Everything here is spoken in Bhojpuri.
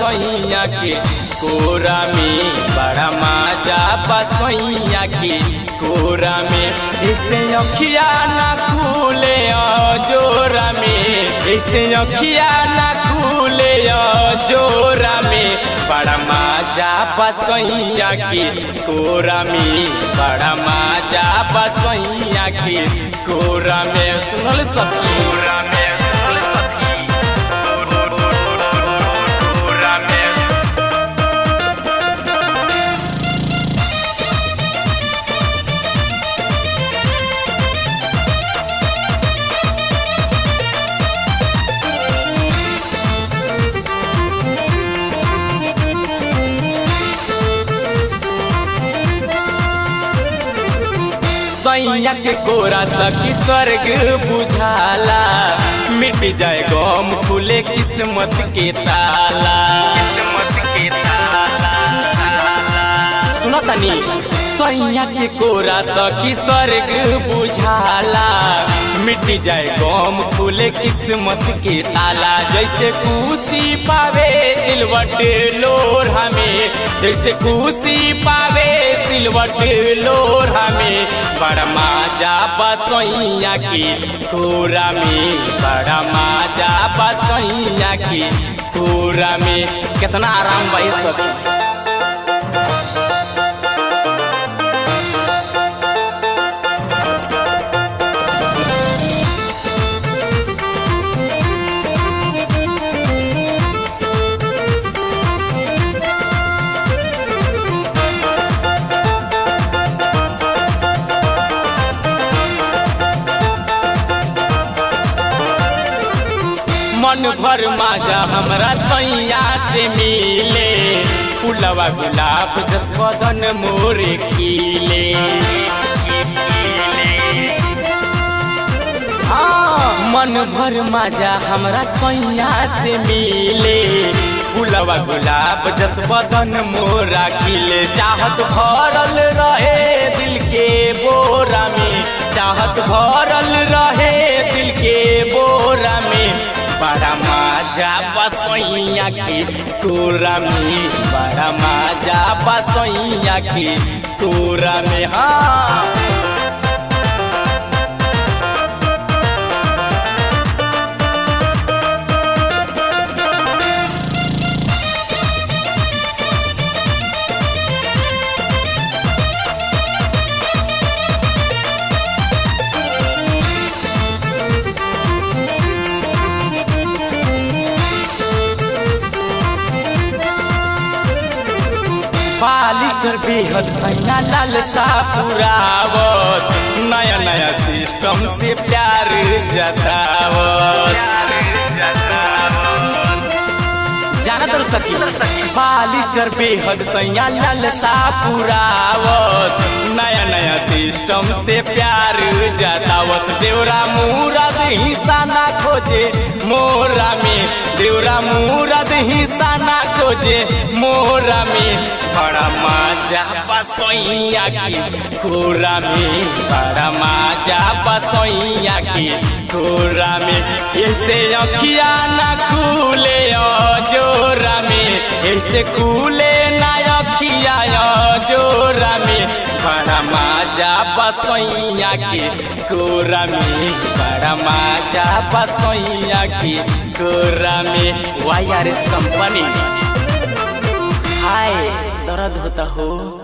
बसैया के कोरा में बड़ा माजा बसैया के कोरा में ऐसे अखिया ना खुले जोरा में ऐसे अखिया ना खुले जोरा में बड़ा माजा बसैया के कोरा में बड़ा माजा बसैया के कोरा में सुनल सखी कोरा में सुनल सखी कोरा में सैया के कोरा सखी स्वर्ग बुझाला मिट जाए गम खुले किस्मत के ताला किस्मत के ताला सुनो तनी सैया के कोरा सखी स्वर्ग बुझाला मिट जाए गम खुले किस्मत के ताला जैसे खुशी पावे सिलवट लोढ़ा में जैसे खुशी पावे सिलवट लोढ़ा में बड़ा माजा बसैया के कोरा में बड़ा माजा बसैया के कोरा में कितना आराम भाई सखी मन भर माजा हमरा सैया से मिले फुलवा गुलाब जसवदन मोरे खिले हाँ, मन भर माजा हमरा सैया से मिले फुलवा गुलाब जसवदन मोरा खिले चाहत भरल रहे दिल के बोरा में चाहत भरल रहे दिल के बोरा में बड़ा माजा बसैया के कोरा में बड़ा माजा बसैया के कोरा में हाँ पालिस्टर बेहद सैना लाल सा पुरावत नया नया सिस्टम से प्यार जतावत जाना तर सकी पालिस्टर बेहद सैया लाल सा पुरावत नया नया सिस्टम से प्यार जतावस देवरा मुराद हिस्सा ना खोजे मोरा में देवरा मुराद हिस्सा ना खोजे मोरा में बड़ा माजा बसैया की कोरा में बड़ा माजा बसैया की कोरा में ऐसे अखिया ना खुले जोरा में ऐसे खुले ना अखिया जोरा में बड़ा माजा बसैया के कोरा में बड़ा माजा बसैया के कोरा में वाई आर एस कंपनी हाय दर्द होता हो